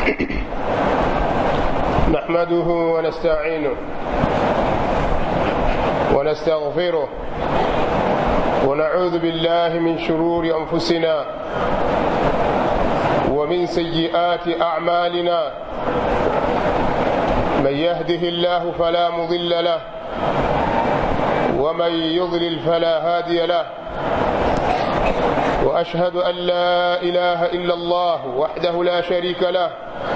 نحمده ونستعينه ونستغفره ونعوذ بالله من شرور انفسنا ومن سيئات اعمالنا من يهده الله فلا مضل له ومن يضلل فلا هادي له واشهد ان لا اله الا الله وحده لا شريك له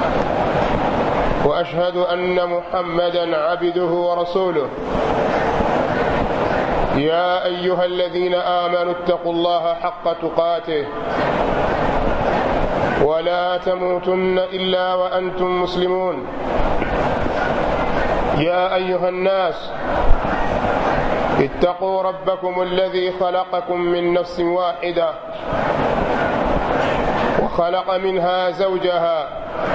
واشهد ان محمدا عبده ورسوله يا ايها الذين امنوا اتقوا الله حق تقاته ولا تموتن الا وانتم مسلمون يا ايها الناس اتقوا ربكم الذي خلقكم من نفس واحده وخلق منها زوجها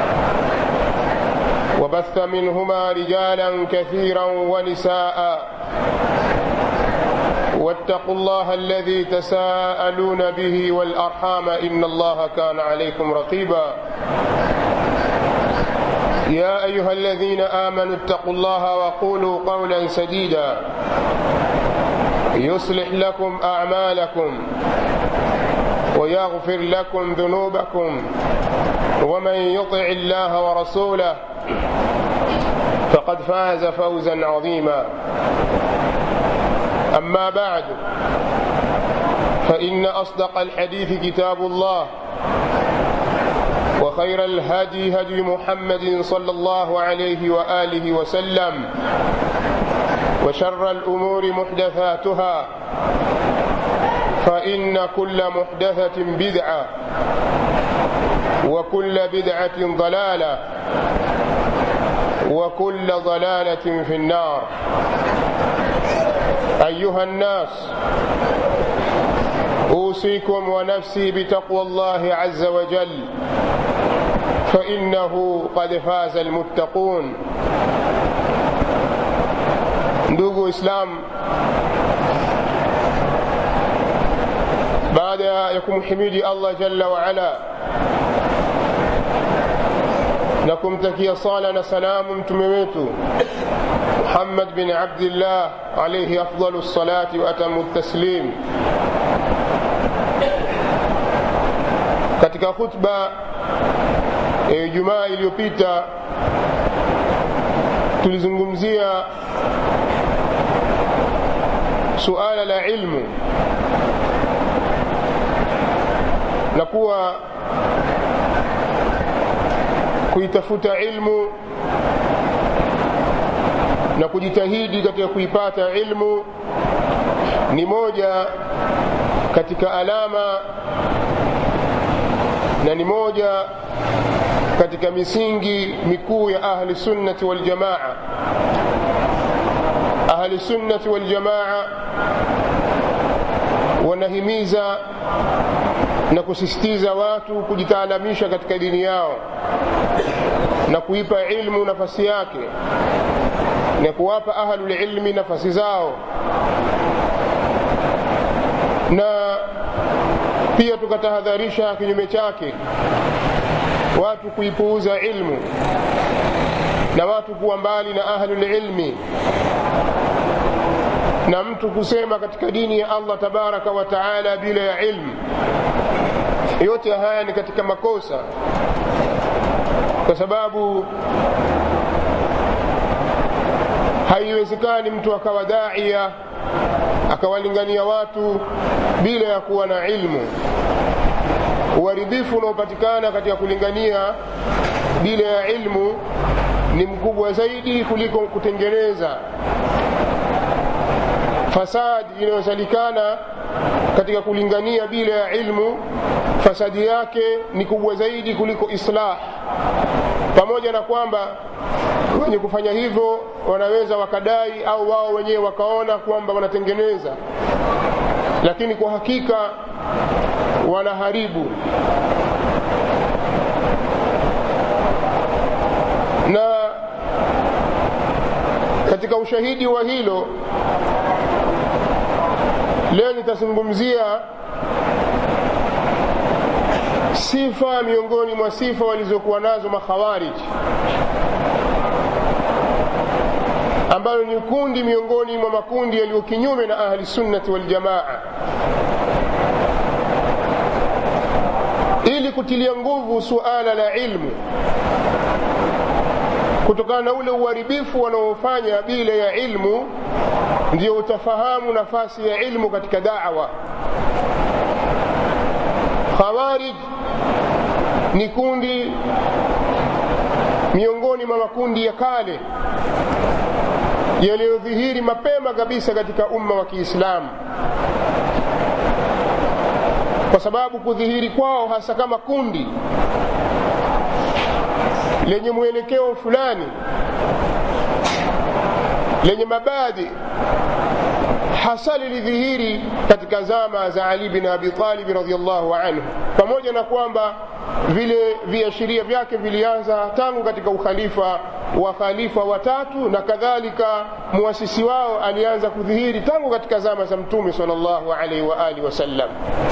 وبث منهما رجالا كثيرا ونساء واتقوا الله الذي تساءلون به والارحام ان الله كان عليكم رقيبا يا ايها الذين امنوا اتقوا الله وقولوا قولا سديدا يصلح لكم اعمالكم ويغفر لكم ذنوبكم ومن يطع الله ورسوله فقد فاز فوزا عظيما اما بعد فان اصدق الحديث كتاب الله وخير الهدي هدي محمد صلى الله عليه واله وسلم وشر الامور محدثاتها فان كل محدثه بدعه وكل بدعه ضلاله وكل ضلاله في النار ايها الناس اوصيكم ونفسي بتقوى الله عز وجل فانه قد فاز المتقون ndugu islam baada ya kumhimidi allah jalla waala na kumtakia sala na salamu mtume wetu muhammad bin abdillah alaihi afdalu lsalati waatamu taslim katika khutba ya ijumaa iliyopita tulizungumzia suala la ilmu na kuwa kuitafuta ilmu na kujitahidi katika kuipata ilmu ni moja katika alama na ni moja katika misingi mikuu ya ahli sunnati waljamaa ahli sunnati waljamaa wanahimiza na kusisitiza watu kujitaalamisha katika dini yao na kuipa ilmu nafasi yake na kuwapa ahlulilmi nafasi zao na pia tukatahadharisha kinyume chake watu kuipuuza ilmu na watu kuwa mbali na ahlulilmi na mtu kusema katika dini ya allah tabaraka wa taala bila ya ilmu yote haya ni katika makosa kwa sababu haiwezekani mtu akawa daia akawalingania watu bila ya kuwa na ilmu uharibifu unaopatikana katika kulingania bila ya ilmu ni mkubwa zaidi kuliko kutengeneza fasadi inayosalikana katika kulingania bila ya ilmu fasadi yake ni kubwa zaidi kuliko islah pamoja na kwamba wenye kufanya hivyo wanaweza wakadai au wao wenyewe wakaona kwamba wanatengeneza lakini kwa hakika wanaharibu na katika ushahidi wa hilo leo nitazungumzia sifa miongoni mwa sifa walizokuwa nazo makhawariji ambalo ni kundi miongoni mwa makundi yaliyo kinyume na ahli sunnati waljamaa ili kutilia nguvu suala la ilmu kutokana na ule uharibifu wanaofanya bila ya ilmu ndio utafahamu nafasi ya ilmu katika dawa khawarij ni kundi miongoni mwa makundi ya kale yaliyodhihiri mapema kabisa katika umma wa kiislamu kwa sababu kudhihiri kwao hasa kama kundi lenye mwelekeo fulani lenye mabadi hasa lilidhihiri katika zama za ali bin abi talib radiallahu anhu pamoja na kwamba vile viashiria vyake vilianza tangu katika ukhalifa wa khalifa watatu na kadhalika muasisi wao alianza kudhihiri tangu katika zama za mtume salllahu alaihi wa alihi wasallam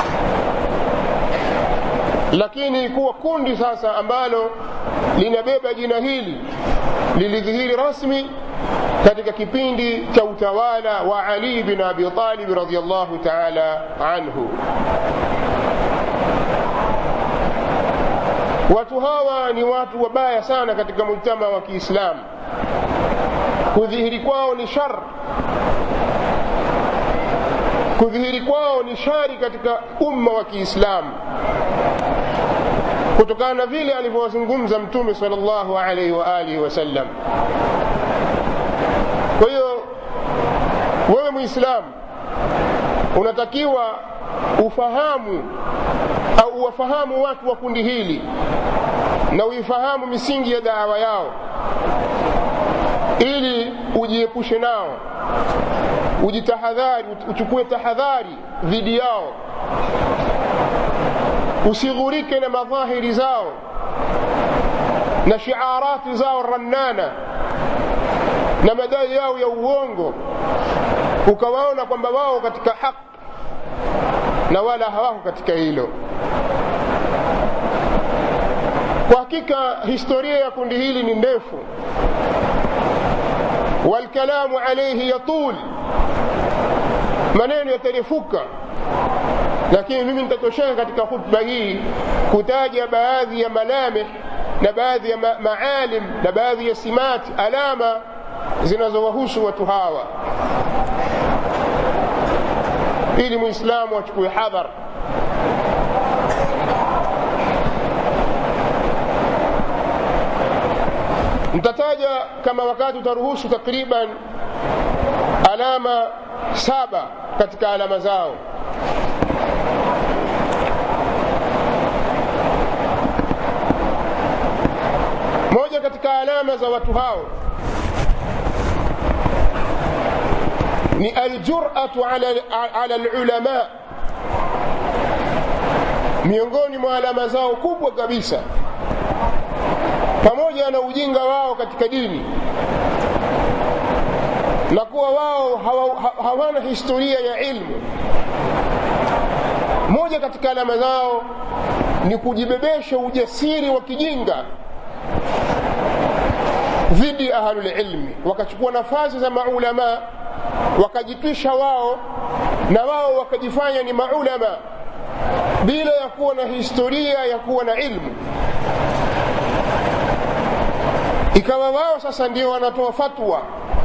lakini kuwa kundi sasa ambalo linabeba jina hili lilidhihiri rasmi katika kipindi cha utawala wa ali bin abi talib radiallahu taala anhu watu hawa ni watu wabaya sana katika mujtama wa kiislamu kudhihiri kwao ni shar kudhihiri kwao ni shari katika umma wa kiislamu kutokana na vile alivyowazungumza mtume salllahu alaihi wa alihi wasallam kwa hiyo wewe mwislamu unatakiwa ufahamu au uwafahamu watu wa kundi hili na uifahamu misingi ya dawa yao ili ujiepushe nao ujitahadhari uchukue tahadhari dhidi yao usighurike na madhahiri zao na shiarati zao rannana na madai yao ya uongo ukawaona kwamba wao katika haki na wala hawako katika hilo kwa hakika historia ya kundi hili ni ndefu walkalamu alaihi yatul maneno yatarefuka lakini mimi nitatosheka katika khutba hii kutaja baadhi ya malamih na baadhi ya ma maalim na baadhi ya simati alama zinazowahusu watu hawa ili muislamu achukue hadhar mtataja kama wakati utaruhusu takriban alama saba katika alama zao moja katika alama za watu hao ni aljuratu ala, ala lulama miongoni mwa alama zao kubwa kabisa pamoja na ujinga wao katika dini na kuwa wao hawa, hawana historia ya ilmu moja katika alama zao ni kujibebesha ujasiri wa kijinga dhidi ya ahlulilmi wakachukua nafasi za maulamaa wakajitwisha wao na wao wakajifanya ni maulama bila ya kuwa na historia ya kuwa na ilmu ikawa wao sasa ndio wanatoa fatwa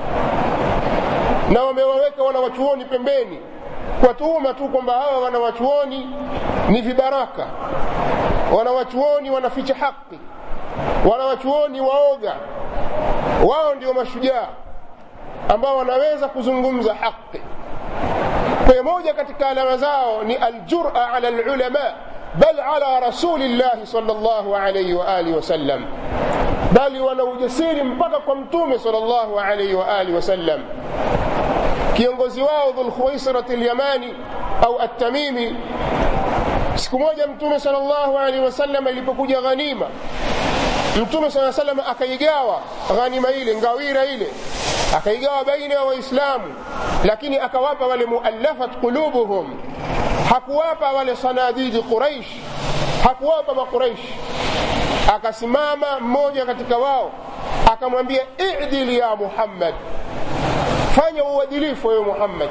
na wamewaweka wanawachuoni pembeni kwa tuhuma tu kwamba hawa wanawachuoni ni vibaraka wanawachuoni wanaficha haki wanawachuoni waoga wao ndio mashujaa ambao wanaweza kuzungumza haki kwa moja katika alama zao ni aljura ala lulama bal ala rasulillahi salllahu alaihi waalihi wasallam bali wana ujasiri mpaka kwa mtume salllahu alaihi waalihi wasallam kiongozi wao dhulkhuwaisrat lyamani au attamimi siku moja mtume salllahu alaihi wasallam ilipokuja ghanima mtume saa salam akaigawa ghanima ile ngawira ile akaigawa baina ya waislamu lakini akawapa wale muallafat qulubuhum hakuwapa wale sanadidi quraish hakuwapa makuraishi akasimama mmoja katika wao akamwambia idil ya muhammad fanya uadilifu wewe muhammad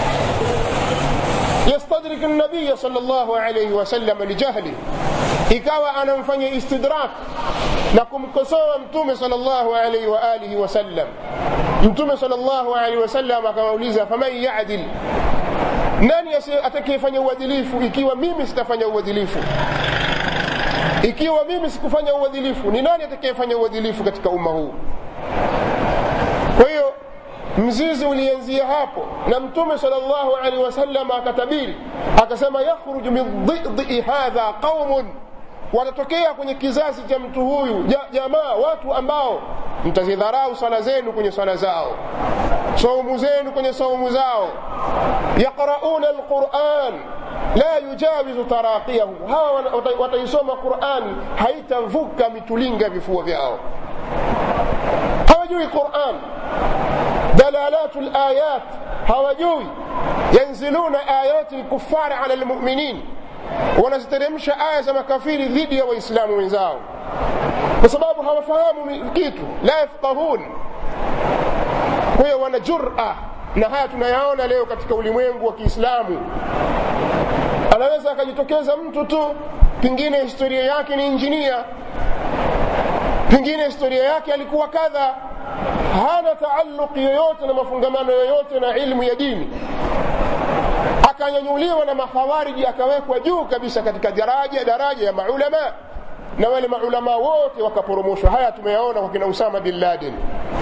yastadrik nabiya sal llahu alaihi wasallam lijahli ikawa anamfanya istidrak na kumkosoa mtume sal llahu alaihi waalihi wasallam mtume sal llahu alaihi wasallam akamauliza faman yadil nani atakayefanya uadilifu ikiwa mimi sitafanya uadilifu ikiwa mimi sikufanya uadilifu ni nani atakayefanya uadilifu katika umma huu kwa hiyo mzizi ulianzia hapo na mtume salllahu alehi wasallam akatabiri akasema yakhruju min dhidii hadha qaumun watatokea kwenye kizazi cha mtu huyu jamaa watu ambao mtazidharau swala zenu kwenye swala zao saumu zenu kwenye saumu zao yaqrauna alquran la yujawizu taraqiyahu hawa wataisoma qurani haitavuka mitulinga vifua vyao hawajui quran dalalatu layat hawajui yanziluna ayati lkufari ala lmuminin wanaziteremsha aya za makafiri dhidi ya waislamu wenzao kwa sababu hawafahamu kitu la yafqahun kwa hiyo wana jura na haya tunayaona leo katika ulimwengu wa kiislamu anaweza akajitokeza mtu tu pengine historia yake ni injinia pengine historia yake alikuwa kadha hana taaluki yoyote na mafungamano yoyote na ilmu ya dini akanyanyuliwa na makhawariji akawekwa juu kabisa katika daraja daraja ya maulama na wale maulama wote wakaporomoshwa haya tumeyaona kwa kina usama bin laden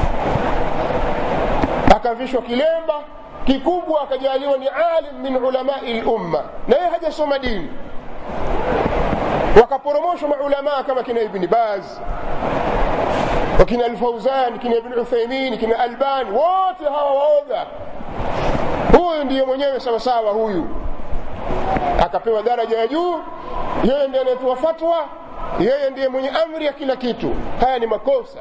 akavishwa kilemba kikubwa akajaliwa ni alim min ulamai lumma na yeye hajasoma dini wakaporomoshwa maulamaa kama kina ibni baz wakina alfauzan kina ibn uthaimin kina albani wote hawa waoga huyu ndiye mwenyewe sawasawa huyu akapewa daraja ya juu yeye ndiye anayetoa fatwa yeye ndiye mwenye amri ya kila kitu haya ni makosa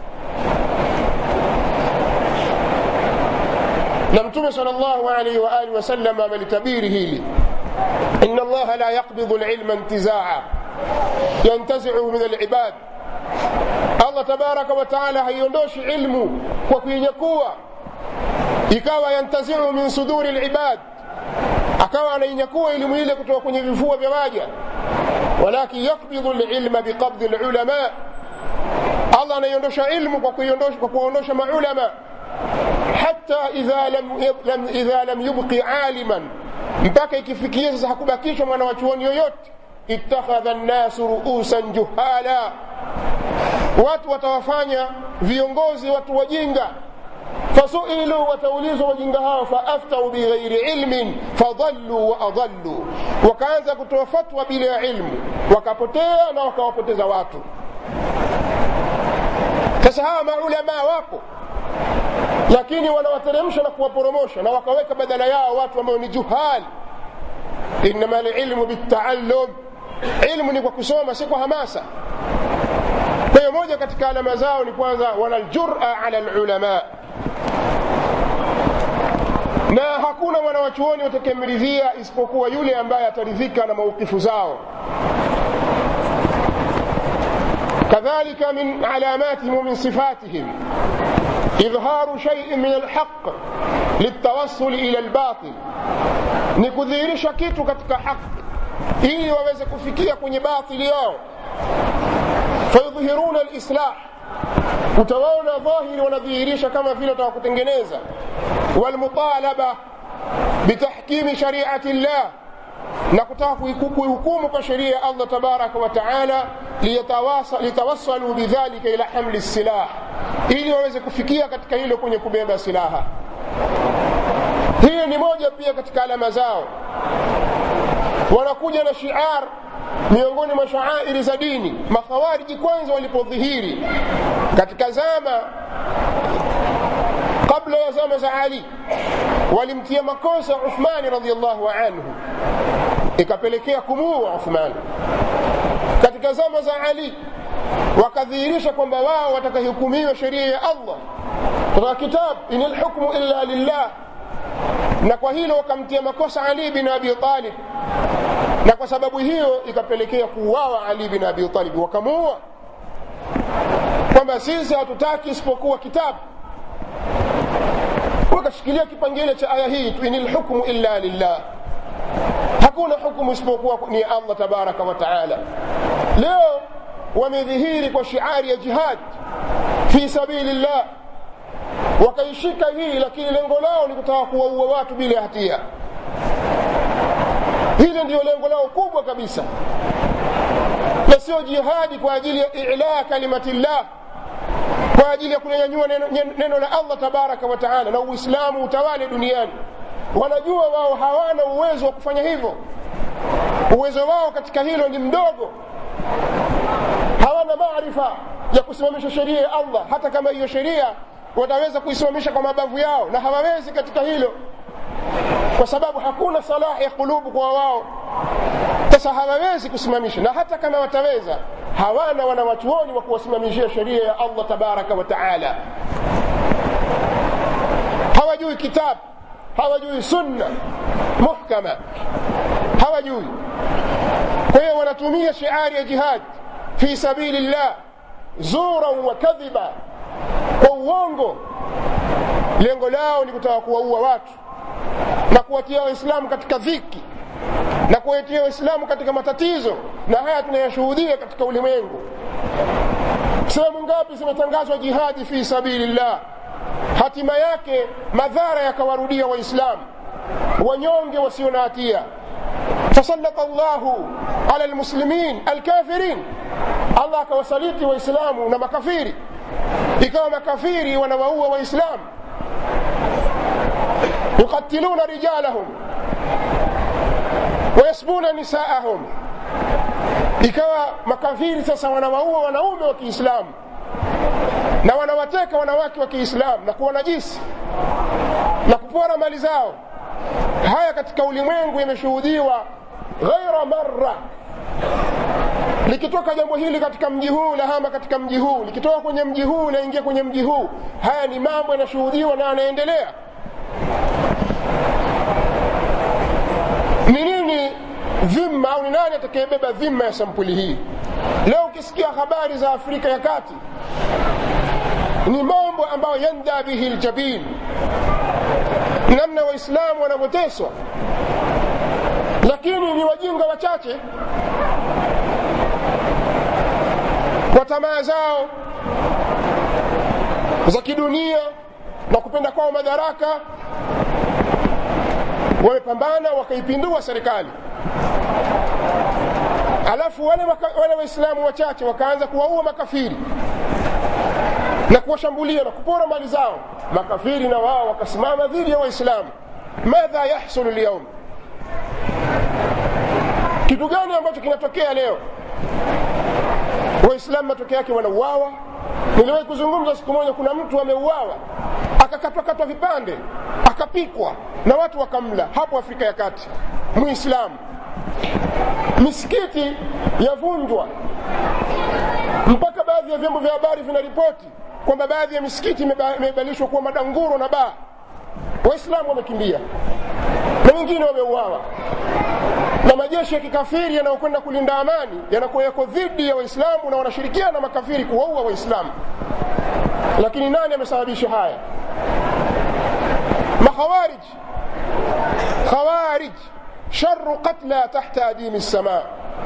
na mtume sal llahu alaihi waalihi wasallam amelitabiri hili ina allaha la yaqbidu lilma intizaa yantaziuhu min alibad allah tabaraka wataala haiondoshi ilmu kwa kuinyakua ikawa yantaziu min suduri libad akawa anainyakua elimu ile kutoka kwenye vifua vya waja walakin yakbidhu lilma biqabdi lulama allah anaiondosha ilmu kwa kuondosha maulama hata idha lam, lam, idha lam yubqi aliman mpaka ikifikia sasa hakubakishwa mwana wa chuoni yoyote ittakhadha nnasu ruusan juhala watu watawafanya viongozi watu wajinga fasuilu wataulizwa wajinga hao faaftau bighairi ilmin fadalluu waadalluu wakaanza kutoa fatwa bila ya ilmu wakapotea na wakawapoteza watu sasa hawa maulamaa wapo lakini wanawateremsha na kuwaporomosha na wakaweka badala yao watu ambao ni juhal inama lilmu bitaallum ilmu ni kwa kusoma si kwa hamasa kwa hiyo moja katika alama zao ni kwanza wana ljura ala lulama na hakuna mwanawachuoni watakemridhia isipokuwa yule ambaye ataridhika na maukifu zao كذلك من علاماتهم ومن صفاتهم إظهار شيء من الحق للتوصل إلى الباطل نكذيرش كيتو كتك حق ili waweze kufikia kwenye batili yao fayudhhiruna lislah utawaona dhahiri wanadhihirisha kama vile wataka kutengeneza walmutalaba bitahkimi shariati llah na kutaka kuihukumu kwa sheria ya allah tabaraka wa taala litawassalu bidhalika ila hamli silah ili waweze kufikia katika hilo kwenye kubeba silaha hii ni moja pia katika alama zao wanakuja na shiar miongoni mwa shaairi za dini makhawariji kwanza walipodhihiri katika zama kabla ya zama za ali walimtia makosa uthmani radiallahu anhu ikapelekea kumuua uthmani katika zama za ali wakadhihirisha kwamba wao watakahukumiwa sheria ya allah kutoka kitabu in lhukmu illa lillah na kwa hilo wakamtia makosa ali bin abi talib na kwa sababu hiyo ikapelekea kuuawa ali bin abi talib wakamuua kwamba sisi hatutaki isipokuwa kitabu wakashikilia kipengele cha aya hii in lhukmu illa lillah hakuna hukumu isipokuwa ni allah tabaraka wa taala leo wamedhihiri kwa shiari ya jihad fi sabili llah wakaishika hii lakini lengo lao ni kutaka kuwaua watu bila hatia hili ndiyo lengo lao kubwa kabisa na sio jihadi kwa ajili ya ilaa kalimatillah kwa ajili ya kunyanyua neno, neno la allah tabaraka wa taala na uislamu utawale duniani wanajua wao hawana uwezo wa kufanya hivyo uwezo wao katika hilo ni mdogo hawana maarifa ya kusimamisha sheria ya allah hata kama hiyo sheria wataweza kuisimamisha kwa mabavu yao na hawawezi katika hilo kwa sababu hakuna salahi ya kulubu kwa wao sasa hawawezi kusimamisha na hata kama wataweza hawana wanawachuoni wa kuwasimamishia sheria ya allah tabaraka wa taala hawajui kitabu hawajui sunna muhkama hawajui kwa hiyo wanatumia shiari ya jihad fi sabili llah zuran wa kadhiba kwa uongo lengo lao ni kutaka kuwaua watu na kuwatia waislamu katika dhiki na kuwatia waislamu katika matatizo na haya tunayashuhudia katika ulimwengu sehemu ngapi zimetangazwa jihadi fi sabilillah hatima yake madhara yakawarudia waislamu wanyonge wasio na hatia fasalata llahu ala lmuslimin alkafirin allah akawasaliti waislamu na makafiri ikawa makafiri wanawaua waislamu yuqatiluna rijalahum wayasbuna nisaahum ikawa makafiri sasa wanawaua wanaume wa kiislamu na wanawateka wanawake wa kiislamu na kuwanajisi na kupora mali zao haya katika ulimwengu yameshuhudiwa ghaira marra likitoka jambo hili katika mji huu lahama katika mji huu likitoka kwenye mji huu laingia kwenye mji huu haya ni mambo yanashuhudiwa na yanaendelea ni nini dhima au ni nani atakayebeba dhima ya sampuli hii leo ukisikia habari za afrika ya kati ni mambo ambayo yanda bihi ljabin namna waislamu wanavyoteswa lakini ni wajinga wachache kwa tamaa zao za kidunia na kupenda kwao madaraka wamepambana wakaipindua serikali alafu wale, waka, wale waislamu wachache wakaanza kuwaua makafiri na kuwashambulia na kupora mali zao makafiri na wao wakasimama dhidi ya waislamu madha yahsulu lyaum kitu gani ambacho kinatokea leo waislamu matokeo yake wanauawa niliwahi kuzungumza siku moja kuna mtu ameuawa akakatwakatwa vipande akapikwa na watu wakamla hapo afrika ya kati muislamu misikiti yavunjwa mpaka baadhi ya vyombo vya habari vinaripoti kwamba baadhi ya misikiti imebadilishwa kuwa madanguro na baa waislamu wamekimbia na wengine wameuawa na majeshi ya kikafiri yanayokwenda kulinda amani yanakuwa yako dhidi ya waislamu na wanashirikiana na makafiri kuwaua waislamu lakini nani amesababisha haya makhawarij khawarij sharu qatla tahta adimi lsama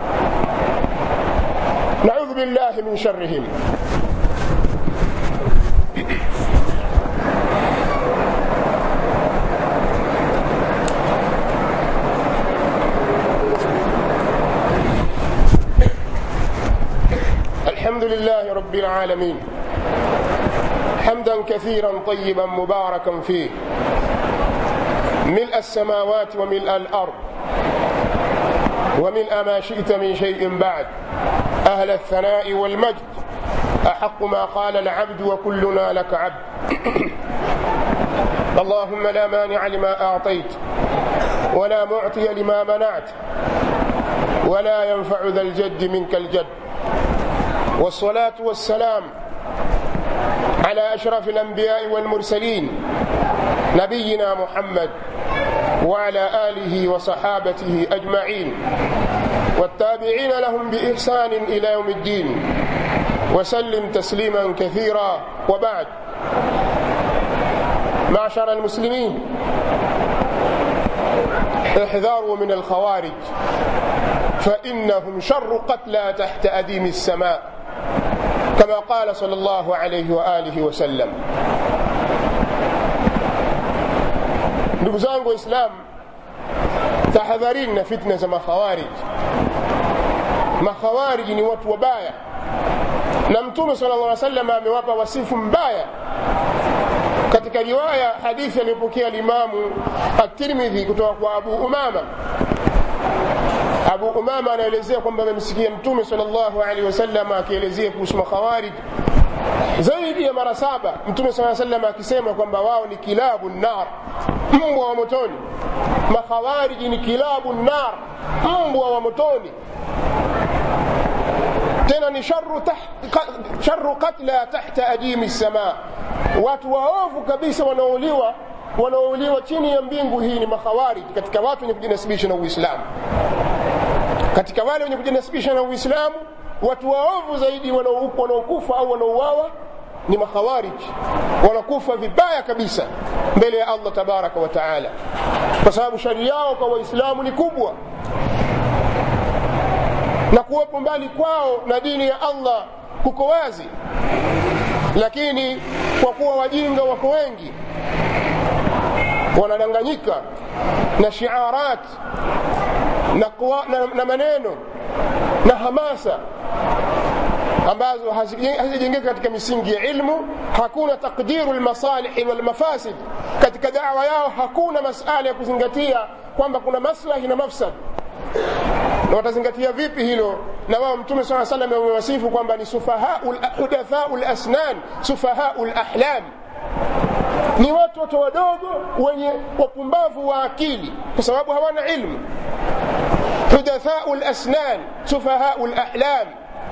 naudhu billahi min sharihim الحمد لله رب العالمين حمدا كثيرا طيبا مباركا فيه ملء السماوات وملء الارض وملء ما شئت من شيء بعد اهل الثناء والمجد احق ما قال العبد وكلنا لك عبد اللهم لا مانع لما اعطيت ولا معطي لما منعت ولا ينفع ذا الجد منك الجد والصلاه والسلام على اشرف الانبياء والمرسلين نبينا محمد وعلى آله وصحابته أجمعين والتابعين لهم بإحسان إلى يوم الدين وسلم تسليما كثيرا وبعد معشر المسلمين احذروا من الخوارج فإنهم شر قتلى تحت أديم السماء كما قال صلى الله عليه وآله وسلم ndugu zangu waislamu tahadharini na fitna za makhawarij makhawariji ni watu wabaya na mtume sala llah salam amewapa wasifu mbaya katika riwaya hadithi aliyopokea limamu at-tirmidhi kutoka kwa abu umama abu umama anaelezea kwamba amemsikia mtume sal llahu alehi wasallam akielezea kuhusu makhawarij zaidi ya mara saba mtume saa salam akisema kwamba wao ni kilabu nar mbwa wa motoni makhawariji ni kilabu nar mbwa wa motoni tena ni sharu, taht, sharu katla tahta ajimi sama watu waovu kabisa wanaouliwa wanaouliwa chini ya mbingu hii ni makhawarij katika watu wenye kujinasibisha na uislamu katika wale wenye kujinasibisha na uislamu watu waovu zaidi wanaokufa au wanaouawa ni makhawarij wanakufa vibaya kabisa mbele ya allah tabaraka wa taala kwa sababu shari yao kwa waislamu ni kubwa na kuwepo mbali kwao na dini ya allah kuko wazi lakini kwa kuwa wajinga wako wengi wanadanganyika na shiarat na, kuwa, na, na maneno na hamasa ambazo hazijengeka katika misingi ya ilmu hakuna takdiru lmasalihi walmafasid katika dawa yao hakuna masala ya kuzingatia kwamba kuna maslahi na mafsad na watazingatia vipi hilo na wao mtume saa salam amewasifu kwamba ni hudathau lasnan sufahau lahlam ni watu watu wadogo wenye wapumbavu wa akili kwa sababu hawana ilmu hudathau lasnan sufahau lahlam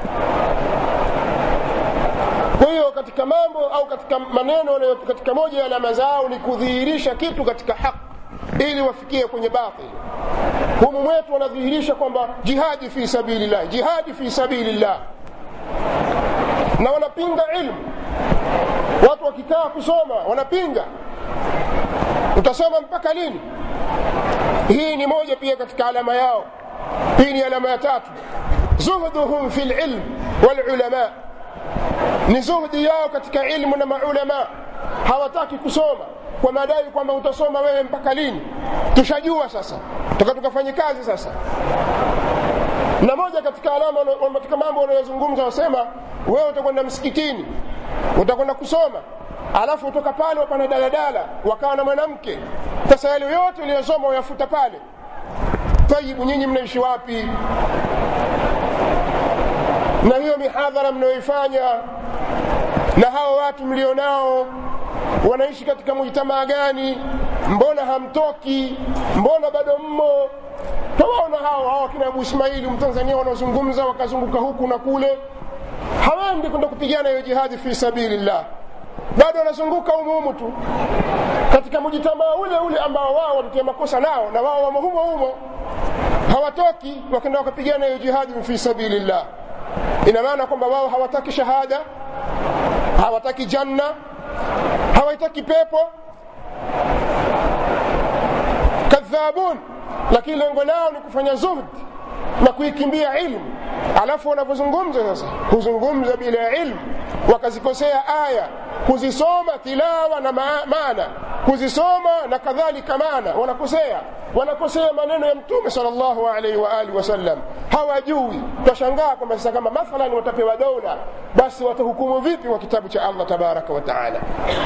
kwa hiyo katika mambo au katika maneno katika moja ya alama zao ni kudhihirisha kitu katika haki ili wafikie kwenye batil humu mwetu wanadhihirisha kwamba jihadi fi sabilillah jihadi fi sabilillah na wanapinga ilmu watu wakikaa kusoma wanapinga utasoma mpaka lini hii ni moja pia katika alama yao hii ni alama ya tatu zuhduhum fi lilm walulama ni zuhdi yao katika ilmu na maulama hawataki kusoma kwa madai kwamba utasoma wewe mpaka lini tushajua sasa toka tukafanye kazi sasa na moja katika alama katika mambo wanayozungumza wasema wewe utakwenda msikitini utakwenda kusoma alafu utoka pale wapana daladala wakawa na mwanamke sasa yale yote uliyosoma uyafuta pale tayibu nyinyi mnaishi wapi na hiyo mihadhara mnayoifanya na hao watu mlionao wanaishi katika mujtamaa gani mbona hamtoki mbona bado mmo tawaona hao hao kina abu ismaili mtanzania wanaozungumza wakazunguka huku na kule hawaendi kwenda kupigana hiyo jihadi fi sabilillah bado wanazunguka umuhumu tu katika mujitamaa ule ule ambao wao watatia makosa nao na wao wamo humo humo hawatoki wakenda wakapigana hiyo jihadi fi sabilillah ina maana kwamba wao hawataki shahada hawataki janna hawaitaki pepo kadhabun lakini lengo lao ni kufanya zuhd na kuikimbia ilmu alafu wanapozungumza sasa huzungumza bila ilmu wakazikosea aya kuzisoma tilawa na maana kuzisoma na kadhalika maana wanakosea wanakosea maneno ya mtume salllahu alaihi waalihi wasallam hawajui twashangaa kwamba sasa kama mathalan watapewa dola basi watahukumu vipi wa kitabu cha allah tabaraka wa taala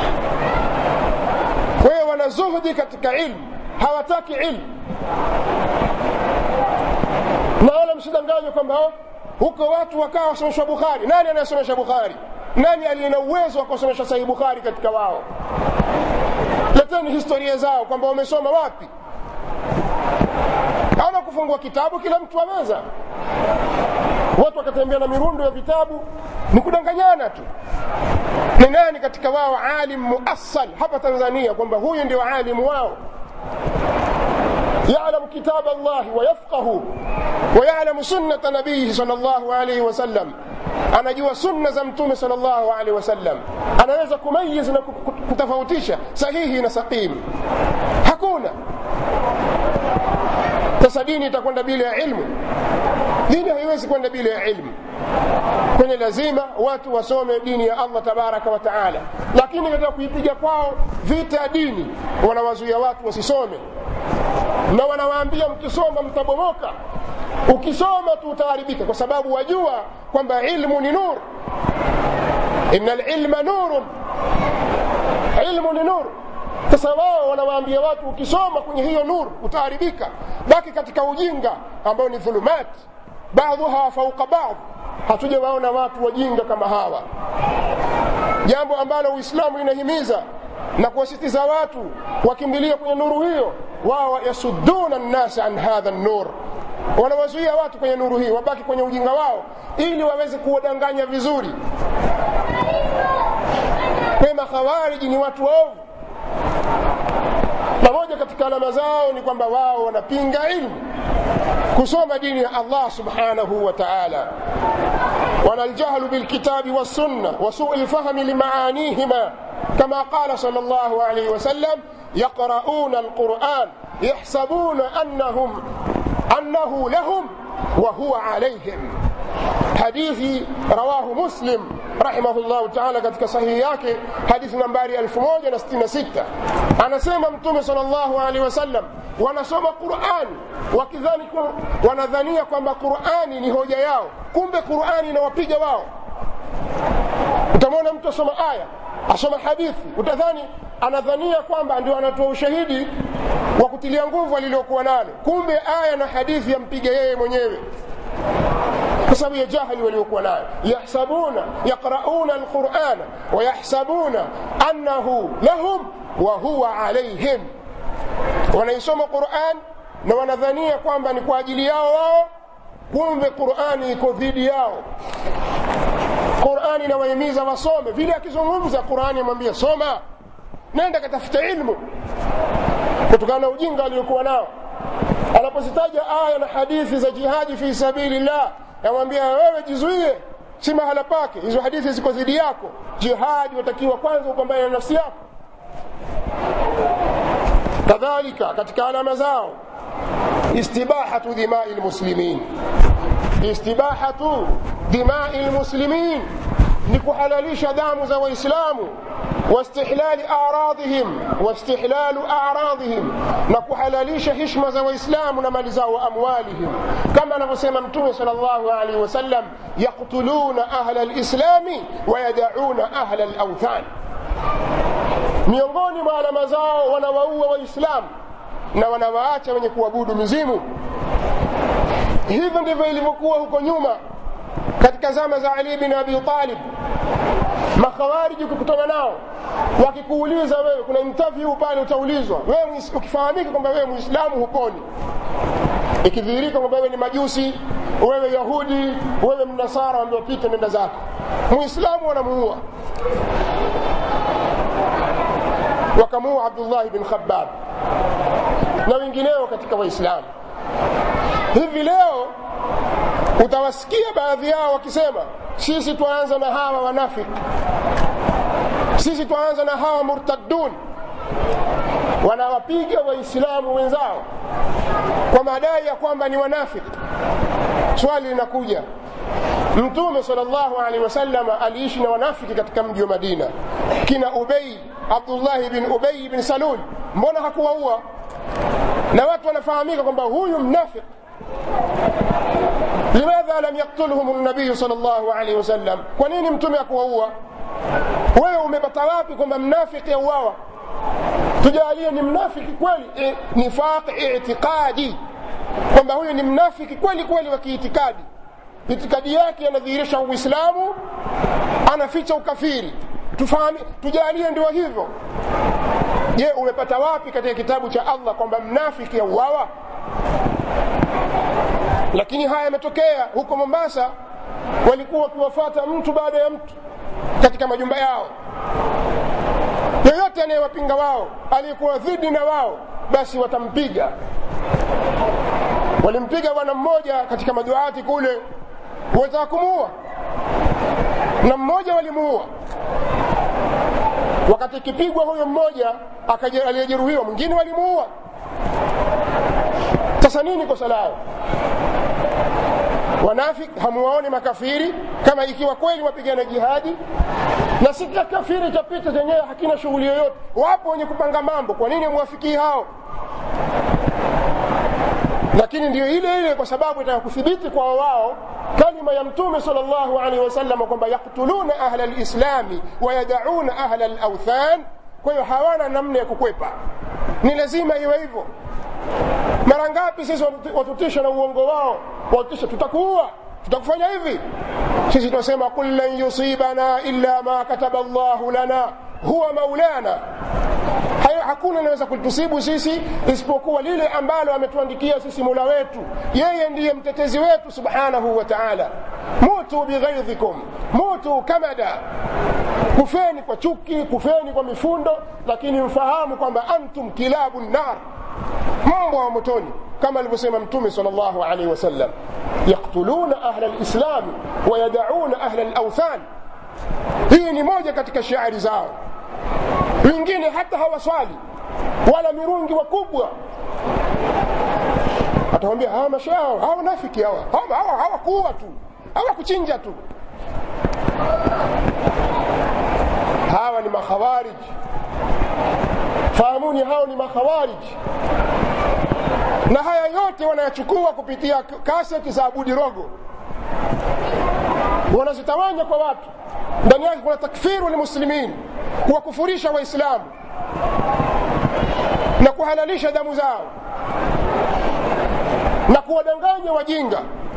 kwa hiyo wana zuhdi katika ilmu hawataki ilmu na wala msidanganywe kwamba huko watu wakawa wasomeshwa bukhari nani anayesomesha bukhari nani aliye na uwezo wa kusomesha sahihi bukhari katika wao leteni historia zao kwamba wamesoma wapi ama kufungua kitabu kila mtu aweza watu wakatembea na mirundo ya vitabu ni kudanganyana tu ni nani katika wao alim muassal hapa tanzania kwamba huyu ndio alimu wao يعلم كتاب الله ويفقه ويعلم سنة نبيه صلى الله عليه وسلم anajua sunna za mtume salllahu alehi wasallam anaweza kumayiz na kutofautisha sahihi na saqim hakuna sasa dini itakwenda bila ya ilmu dini haiwezi kwenda bila ya ilmu kwenye lazima watu wasome dini ya allah tabaraka wa taala lakini katika kuipiga kwao vita ya dini wanawazuia watu wasisome na wanawaambia mkisoma mtabomoka ukisoma tu utaharibika kwa sababu wajua kwamba ilmu ni nur ina lilma nurun ilmu ni nur sasa wao wanawaambia watu ukisoma kwenye hiyo nur utaharibika baki katika ujinga ambao ni dhulumat baadhuha fauqa baadh hatujawaona watu wajinga kama hawa jambo ambalo uislamu inahimiza na kuwasitiza watu wakimbilia kwenye nuru hiyo wao yasudduna nnasa an hadha nur wanawazuia watu kwenye nuru hii wabaki kwenye ujinga wao ili waweze kuwadanganya vizuri pema khawariji ni watu waovu na moja katika alama zao ni kwamba wao wanapinga ilmu kusoma dini ya allah subhanahu wa taala wana aljahlu bilkitabi wassunna wasuu lfahmi limaanihima كما قال صلى الله عليه وسلم يقرؤون القرآن يحسبون أنهم أنه لهم وهو عليهم حديث رواه مسلم رحمه الله تعالى katika sahihi yake hadithi nambari 1066 anasema mtume sallallahu alaihi wasallam wanasoma Qur'an wakidhani wanadhania kwamba Qur'ani ni hoja yao kumbe Qur'ani inawapiga wao utamwona mtu asoma aya asoma hadithi utadhani anadhania kwamba ndio anatoa ushahidi wa kutilia nguvu alilokuwa nalo kumbe aya na hadithi yampiga yeye mwenyewe kwa sababu ya jahili waliokuwa nayo yahsabuna yaqrauna alqurana wayahsabuna annahu lahum wa huwa alaihim wanaisoma quran na wanadhania kwamba ni kwa ajili yao wao kumbe qurani iko dhidi yao qurani inawahimiza wasome vile akizungumza qurani amwambia soma nenda katafuta ilmu kutokana na ujinga aliokuwa nao anapozitaja aya na hadithi za jihadi fi sabilillah yamwambia wewe jizuie si mahala pake hizo hadithi ziko dhidi yako jihadi watakiwa kwanza upambane na nafsi yako kadhalika katika alama zao istibahatu dimai lmuslimin istibahatu dimai lmuslimin ni kuhalalisha damu za waislamu واستحلال أعراضهم واستحلال أعراضهم نكحلاليش هشمة za waislamu na mali zao وأموالهم كما anavyosema mtume صلى الله عليه وسلم يقتلون أهل الإسلام ويدعون أهل الأوثان miongoni mwa alama zao wanawaua waislamu na wanawaacha wenye kuabudu mizimu hivyo ndivyo ilivyokuwa huko nyuma katika zama za ali bin abi talib makhawariji ukikutana nao wakikuuliza wewe kuna interview pale utaulizwa wewe ukifahamika kwamba wewe muislamu huponi ikidhihirika kwamba wewe ni majusi wewe yahudi wewe mnasara ambiwa pita nenda zako muislamu wanamuua wakamuua abdullahi bin khabab na wengineo katika waislamu hivi leo utawasikia baadhi yao wakisema sisi twaanza na hawa wanafiki sisi twaanza na hawa murtaddun wanawapiga waislamu wenzao kwa madai ya kwamba ni wanafiki swali linakuja mtume salllahu alehi wasallam aliishi na wanafiki katika mji wa madina kina ubei abdullahi bin ubei bin salul mbona hakuwaua na watu wanafahamika kwamba huyu mnafiki limadha lam yaktulhum nabiyu sal llahu alaihi wasallam kwa nini mtume akuwaua wewe umepata wapi kwamba mnafiki auawa tujalie ni mnafiki kweli e, nifaq itiqadi kwamba huyu ni mnafiki kweli kweli wa kiitikadi itikadi yake anadhihirisha uislamu anaficha ukafiri tufahami tujalie ndio hivyo je umepata wapi katika kitabu cha allah kwamba mnafiki auawa lakini haya yametokea huko mombasa walikuwa wakiwafata mtu baada ya mtu katika majumba yao yoyote anayewapinga wao aliyekuwa dhidi na wao basi watampiga walimpiga bwana mmoja katika maduati kule wataka kumuua na mmoja walimuua wakati ikipigwa huyo mmoja aliyejeruhiwa mwingine walimuua sasa nini kosa lao wanafik hamuwaone makafiri kama ikiwa kweli wapigana jihadi na si kila kafiri cha pita chenyewe hakina shughuli yoyote wapo wenye kupanga mambo kwa nini mwafikii hao lakini ndio ile ile kwa sababu itaka kuthibiti kwa wao kalima ya mtume sal llahu alaihi wasallam kwamba yaktuluna ahla lislami wayadauna ahla lauthan kwa hiyo hawana namna ya kukwepa ni lazima iwe hivyo mara ngapi sisi watutisha na uongo wao watutisha tutakuua tutakufanya hivi sisi tunasema qul lan yusibana illa ma kataba llahu lana huwa maulana hayo hakuna inaweza kutusibu sisi isipokuwa lile ambalo ametuandikia sisi mula wetu yeye ndiye mtetezi wetu subhanahu wa taala mutu bighaidhikum mutu kamada kufeni kwa chuki kufeni kwa mifundo lakini mfahamu kwamba antum kilabu nar mbwa wa motoni kama alivyosema mtume sal llahu alaihi wasallam yaktuluna ahla lislami wayadauna ahla lauthan hii ni moja katika shiari zao wengine hata hawaswali wala mirungi wakubwa atawambia hawa mashao hawa nafiki hawa hawakuua hawa tu hawakuchinja tu hawa ni makhawariji fahamuni hao ni makhawariji na haya yote wanayachukua kupitia kaseti za abudi rogo wanazitawanya kwa watu ndani yake kuna takfiru lmuslimin kuwakufurisha waislamu na kuhalalisha damu zao na kuwadanganya wajinga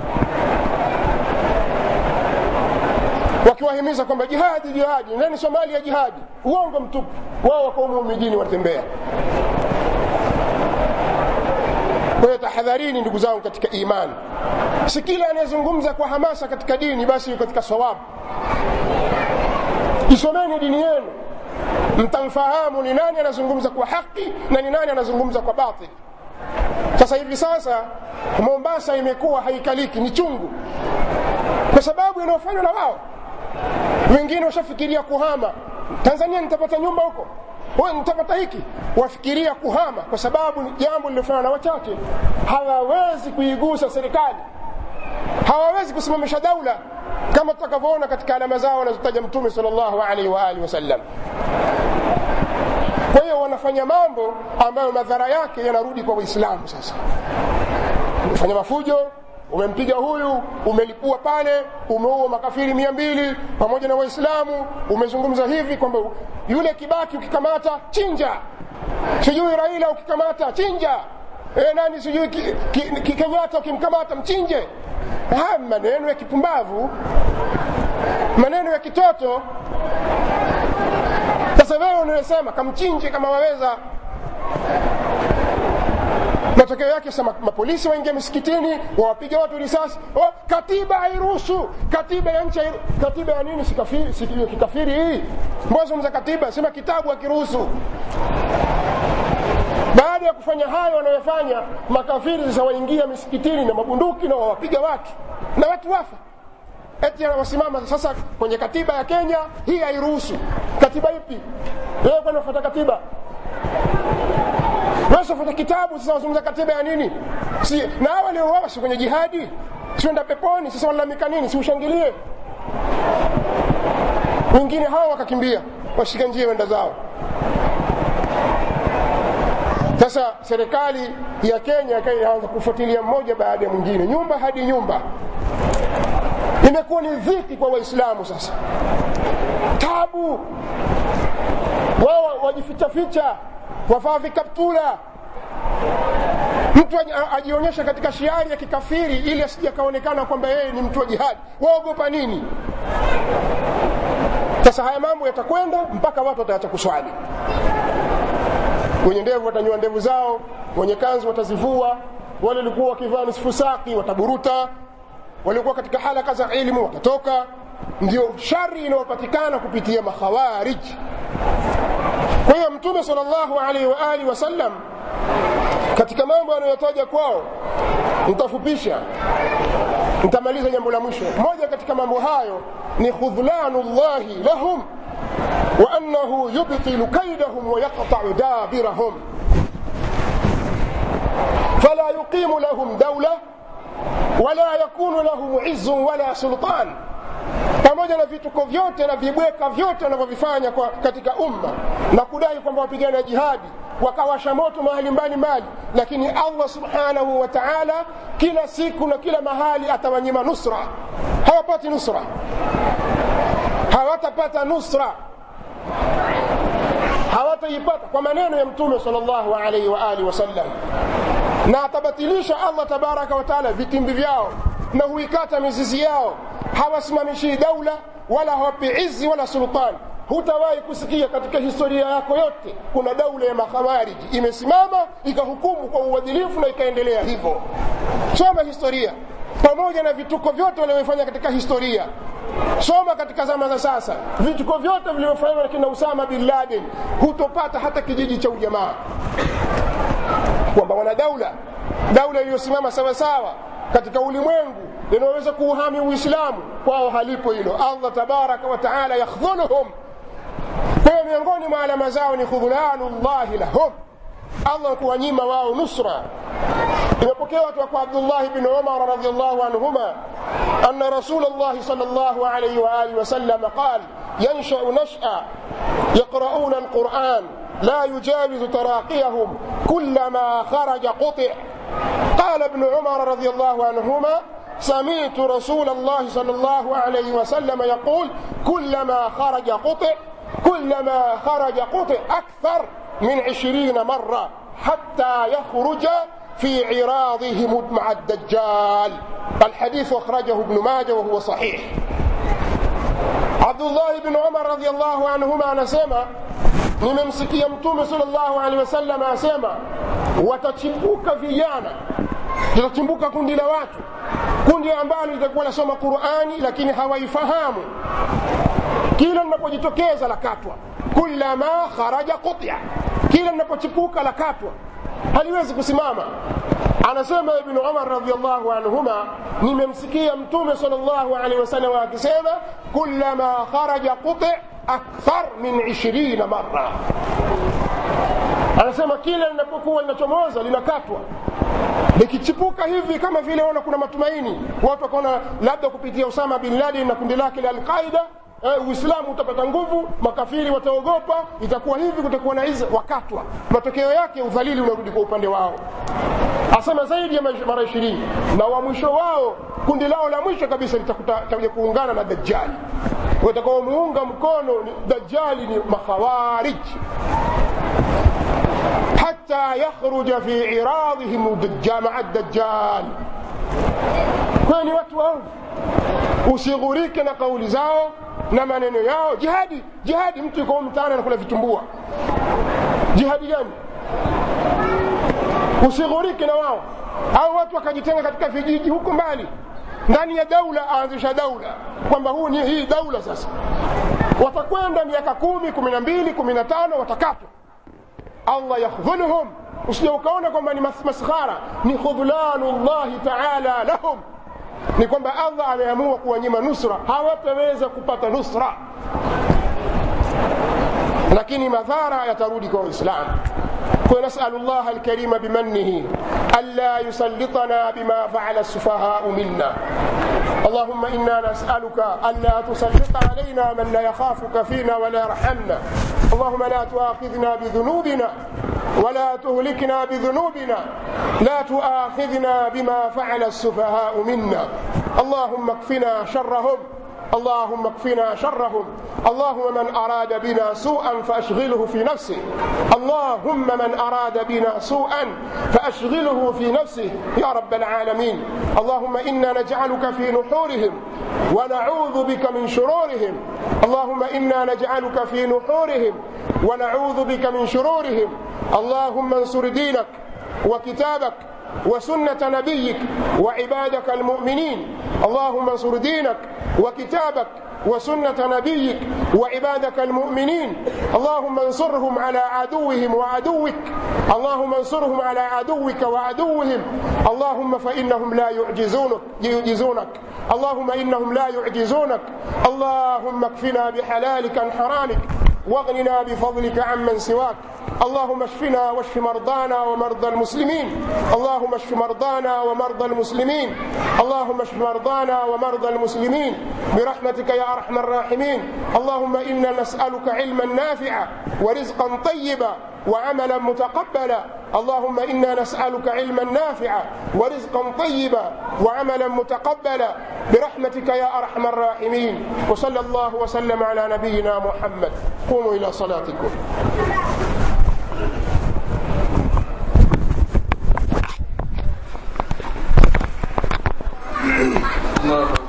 wakiwahimiza kwamba jihadi jihadi ndani somalia jihadi uongo mtupu wao wako humu mijini watembea kwa hiyo tahadharini ndugu zangu katika imani si kila anayezungumza kwa hamasa katika dini basi katika sawabu isomeni dini yenu mtamfahamu ni nani anazungumza kwa haki na ni nani anazungumza kwa batil sasa hivi sasa mombasa imekuwa haikaliki ni chungu kwa sababu inayofanywa na wao wengine washafikiria kuhama tanzania nitapata nyumba huko nitapata hiki wafikiria kuhama kwa sababu ni jambo lilofanywa na wachache hawawezi kuigusa serikali hawawezi kusimamisha daula kama tutakavyoona katika alama zao wanazotaja mtume sal llahu alaihi waalihi wasallam kwa hiyo wanafanya mambo ambayo madhara yake yanarudi kwa waislamu sasa umefanya mafujo umempiga huyu umelipua pale umeua makafiri mia mbili pamoja na waislamu umezungumza hivi kwamba yule kibaki ukikamata chinja sijui raila ukikamata chinja e, nani sijui kenyatta ki, ki, ukimkamata mchinje haya maneno ya kipumbavu maneno ya kitoto sasa wewe unayosema kamchinje kama waweza matokeo yake sasa mapolisi waingia misikitini wawapiga watu risasi oh, katiba hairuhusu katiba ya nchi katiba ya nini sikafiri, kikafiri hii mbozungumza katiba sema kitabu hakiruhusu baada ya kufanya hayo wanayofanya makafiri sasa waingia misikitini na mabunduki na wawapiga watu na watu wafa eti wasimama sasa kwenye katiba ya kenya hii hairuhusu katiba ipi wewe kwani wafuata katiba wasofuta kitabu sasa wazungumza katiba ya nini si, na hawa waliouawa si kwenye jihadi sienda peponi sasa walalamika nini si ushangilie wengine hawa wakakimbia washika njia wenda zao sasa serikali ya kenya ikaanza kufuatilia mmoja baada ya mwingine nyumba hadi nyumba imekuwa ni dhiki kwa waislamu sasa tabu wao wajifichaficha wavaa vikaptula mtu ajionyesha katika shiari ya kikafiri ili asije akaonekana kwamba yeye ni mtu wa jihadi waogopa nini sasa haya mambo yatakwenda mpaka watu wataacha kuswali wenye ndevu watanyoa ndevu zao wenye kanzu watazivua wale walikuwa wakivaa nisfu saki wataburuta waliokuwa katika halaka za ilmu watatoka ndio shari inayopatikana kupitia makhawarij kwa hiyo mtume sal llahu alaihi waalihi wasallam katika mambo anayotaja kwao nitafupisha nitamaliza jambo la mwisho moja katika mambo hayo ni khudhlanu llahi lahum wa annahu yubtilu kaidahum wa yaqtau dabirahum fala yuqimu lahum daula wala yakunu lahum izun wala sultan pamoja na vituko vyote na vibweka vyote wanavyovifanya katika umma na kudai kwamba wapigana jihadi wakawasha moto mahali mbalimbali lakini allah subhanahu wa taala kila siku na kila mahali atawanyima nusra hawapati nusra hawatapata nusra hawataipata kwa maneno ya mtume sal llahu alaihi wa alihi wasallam na atabatilisha allah tabaraka wataala vitimbi vyao na huikata mizizi yao hawasimamishii daula wala hawapi izi wala sultani hutawahi kusikia katika historia yako yote kuna daula ya makhawariji imesimama ikahukumu kwa uadilifu na ikaendelea hivyo soma historia pamoja na vituko vyote walivyofanya katika historia soma katika zama za sasa vituko vyote vilivyofanywa na kina usama bin laden hutopata hata kijiji cha ujamaa kwamba wana daula daula iliyosimama sawasawa katika ulimwengu linaloweza kuuhami uislamu kwao halipo hilo allah tabaraka wataala yakhdhuluhum kwa hiyo miongoni mwa alama zao ni khudhlanu llahi lahum allah kuwanyima wao nusra imepokewa kutoka kwa abdullahi bni umar radiallahu anhuma ana rasul llahi sal llahu alaihi waalihi wasallam qal yanshau nasha yaqrauna alquran لا يجاوز تراقيهم كلما خرج قطع قال ابن عمر رضي الله عنهما سمعت رسول الله صلى الله عليه وسلم يقول كلما خرج قطع كلما خرج قطع أكثر من عشرين مرة حتى يخرج في عراضهم مع الدجال الحديث أخرجه ابن ماجه وهو صحيح عبد الله بن عمر رضي الله عنهما نسمع nimemsikia mtume salllahu alehi wasallam asema watachimbuka vijana litachimbuka kundi la watu kundi ambalo litakuwa nasoma qurani lakini hawaifahamu kila linapojitokeza la katwa kullama kharaja qutya kila linapochipuka la katwa haliwezi kusimama anasema ibnu umar radiallahu anhuma nimemsikia mtume sal llahu alehi wasallam akisema kullama kharaja quti akthar min ishirina mara anasema kila linapokuwa linachomoza linakatwa likichipuka hivi kama vile ona kuna matumaini watu wakaona labda kupitia usama bin laden na kundi lake la alqaida eh, uislamu utapata nguvu makafiri wataogopa itakuwa hivi kutakuwa na iza wakatwa matokeo yake udhalili unarudi kwa upande wao asema zaidi ya mara ishirini na wa mwisho wao kundi lao la mwisho kabisa litakuja kuungana na dajjali watakaomuunga mkono dajjali ni makhawarij حتى يخرج في عراضهم مع الدجال kwani watu waovu usighurike na kauli zao na maneno yao jihadi jihadi mtu yuko mtaani anakula vitumbua jihadi gani usighurike na wao au watu wakajitenga katika vijiji huko mbali ndani ya daula aanzisha daula kwamba huu ni hii daula sasa watakwenda miaka kumi kumi na mbili kumi na tano watakatwa allah yakhdhuluhum usije ukaona kwamba ni maskhara ni khudhlanu llahi taala lahum ni kwamba allah ameamua kuwanyima nusra hawataweza kupata nusra lakini madhara yatarudi kwa waislamu ونسأل الله الكريم بمنه ألا يسلطنا بما فعل السفهاء منا اللهم إنا نسألك ألا تسلط علينا من لا يخافك فينا ولا يرحمنا اللهم لا تؤاخذنا بذنوبنا ولا تهلكنا بذنوبنا لا تؤاخذنا بما فعل السفهاء منا اللهم اكفنا شرهم اللهم اكفنا شرهم اللهم من أراد بنا سوءا فأشغله في نفسه اللهم من أراد بنا سوءا فأشغله في نفسه يا رب العالمين اللهم إنا نجعلك في نحورهم ونعوذ بك من شرورهم اللهم إنا نجعلك في نحورهم ونعوذ بك من شرورهم اللهم انصر دينك وكتابك وسنة نبيك وعبادك المؤمنين اللهم انصر دينك وكتابك وسنة نبيك وعبادك المؤمنين اللهم انصرهم على عدوهم وعدوك اللهم انصرهم على عدوك وعدوهم اللهم فإنهم لا يعجزونك يعجزونك اللهم إنهم لا يعجزونك اللهم اكفنا بحلالك عن حرامك واغننا بفضلك عمن سواك اللهم اشفنا واشف مرضانا ومرضى المسلمين اللهم اشف مرضانا ومرضى المسلمين اللهم اشف مرضانا ومرضى المسلمين برحمتك يا ارحم الراحمين اللهم انا نسالك علما نافعا ورزقا طيبا وعملا متقبلا اللهم انا نسالك علما نافعا ورزقا طيبا وعملا متقبلا برحمتك يا ارحم الراحمين وصلى الله وسلم على نبينا محمد قوموا الى صلاتكم الله